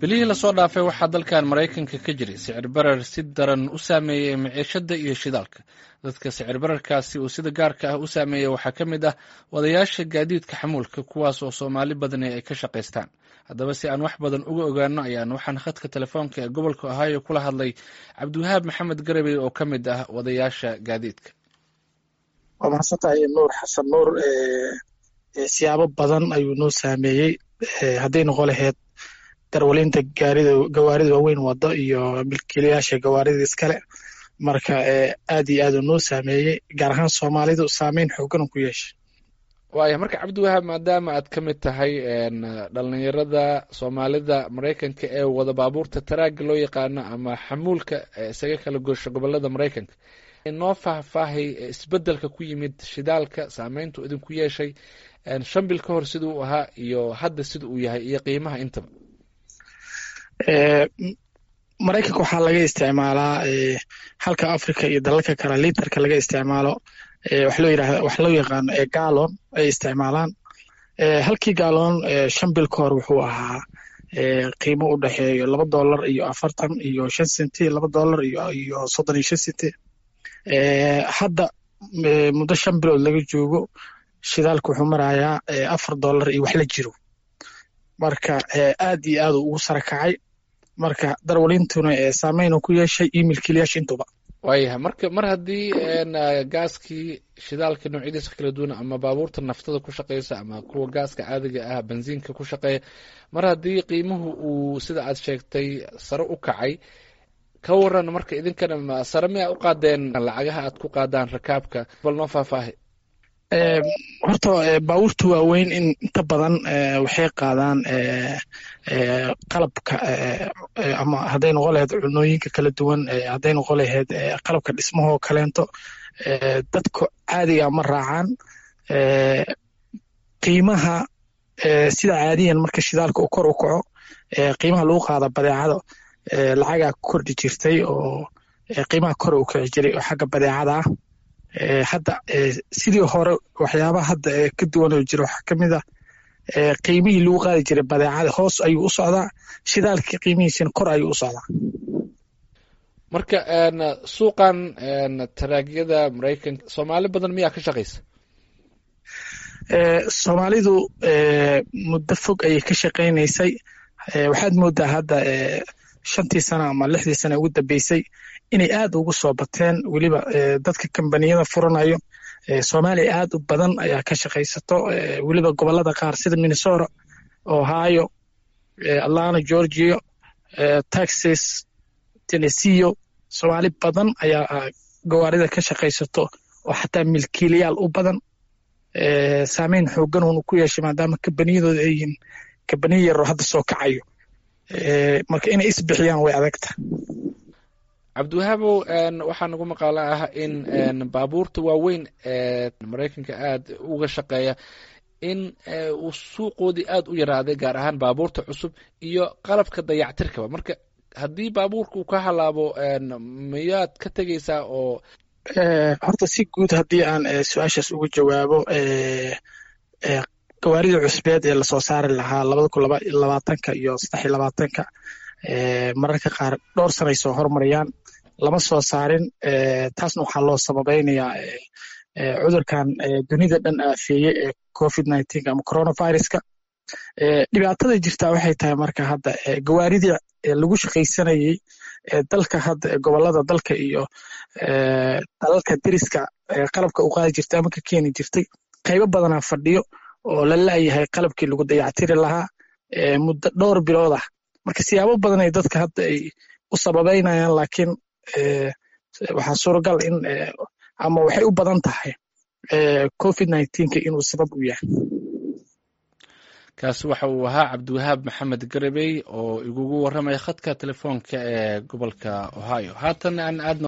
bilihii lasoo dhaafay waxaa dalkan maraykanka ka jiray sicir barar si daran u saameeyey maciishada iyo shidaalka dadka sicir bararkaasi uu sida gaarka ah u saameeyey waxaa ka mid ah wadayaasha gaadiidka xamuulka kuwaas oo soomaali badani ay ka shaqaystaan haddaba si aan wax badan uga ogaano ayaan waxaan khadka telefoonka ee gobolka ohio kula hadlay cabdiwahaab maxamed garabey oo ka mid ah wadayaasha gaadiidka waa mahadsantahay nuur xasan nuur siyaabo badan ayuu noo saameeyey hadday noqon laheyd darwalinta gaarida gawaarida waaweyn wado iyo milkiilayaasha gawaarida iskale marka aad iyo aad uu noo saameeyey gaar ahaan soomaalidu saameyn xoogan ku yeeshay waaya marka cabdiwahaab maadaama aad ka mid tahay dhalinyarada soomaalida maraykanka ee wada baabuurta taraaga loo yaqaano ama xamuulka isaga kala goosha gobolada maraykanka noo faahfaahay isbedelka ku yimid shidaalka saameyntu idinku yeeshay shan bil ka hor sida uu ahaa iyo hadda sida uu yahay iyo qiimaha intaba maraykanka waxaa laga isticmaalaa halka africa iyo dalalka kale litarka laga isticmaalo wax loo yirahda wax loo yaqaano gaalon ay isticmaalaan halkii gaalon shan bil ka hor wuxuu ahaa qiimo u dhexeeyo laba dollar iyo afartan iyo shan senti laba dollar iyo soddon iyo shan senti hadda muddo shan bilood laga joogo shidaalka wuxuu marayaa afar dollar iyo wax la jiro marka aad iyo aad ugu sara kacay marka darwalintuna saameynu ku yeeshay iyo milkiilayaasha intuba waayahay marka mar haddii gaaskii shidaalka noocyadiisa kala duwan ama baabuurta naftada ku shaqeysa ama kuwa gaaska caadiga ah benziinka ku shaqeeya mar haddii qiimuhu uu sida aad sheegtay sare u kacay ka waran marka idinkana sare miyaa u qaadeen lacagaha aad ku qaadaan rakaabka bal noo faahfaahi horta baabuurta waaweyn in inta badan waxay qaadaan qalabka ama hadday noqon laheyd cunooyinka kala duwan hadday noqon laheyd qalabka dhismahoo kaleento dadka caadiga ma raacaan qiimaha sida caadiyan marka shidaalka uu kor u kaco qiimaha lagu qaada badeecada lacagaa kordhi jirtay oo qiimaha kor u kici jiray oo xagga badeecada ah hadda sidii hore waxyaabaha hadda ka duwan oo jira waxaa ka mid ah qiimihii lagu qaadi jiray badeecada hoos ayuu u socdaa shidaalkii qiimihiisina kor ayuu u socdaa marka suuqan taraagyada maraykanka soomaali badan miyaa ka shaqaysa soomaalidu muddo fog ayay ka shaqaynaysay waxaad moodaa hadda shantii sano ama lixdii sano ugu dambeysay inay aad ugu soo bateen weliba dadka kambaniyada furanayo soomaaliya aad u badan ayaa ka shaqaysato weliba gobolada qaar sida minnesota ohio atlanta georgia texas tenneseo soomaali badan ayaa gawaarida ka shaqaysato oo xataa milkiilayaal u badan saameyn xoogan uunu ku yeeshay maadaama kambaniyadooda ay yihiin kambaniya yaroo hadda soo kacayo marka inay isbixiyaan way adagta cabdiwahaabow waxaa nagu maqaalo ah in baabuurta waaweyn ee maraykanka aad uga shaqeeya in uu suuqoodii aad u yaraaday gaar ahaan baabuurta cusub iyo qalabka dayactirkaba marka haddii baabuurka uu ka halaabo miyaad ka tegeysaa oo horta si guud haddii aan su-aashaas uga jawaabo gawaarida cusbeed ee lasoo saari lahaa labada kun labaatanka iyo saddex iyo labaatanka mararka qaar dhowr sanay soo hormariyaan lama soo saarin taasna waxaa loo sababeynayaa cudurkan dunida dhan aafeeye ee covid nineteen ama coronaviruska dhibaatada jirtaa waxay tahay marka hadda gawaaridii lagu shaqaysanayey dalka hadda gobolada dalka iyo dalalka deriska qalabka u qaadi jirtay ama ka keeni jirtay qaybo badanaa fadhiyo oo la laayahay qalabkii lagu dayactiri lahaa muddo dhowr bilood ah marka siyaabo badan ay dadka hadda ay u sababeynayaan laakiin waxaa suuragal in ama waxay u badan tahay covid nineteenka inuu sabab u yahay kaasi waxa uu ahaa cabdiwahaab maxamed garabey oo igugu warramaya khadka telefoonka ee gobolka ohio haatan aan aadna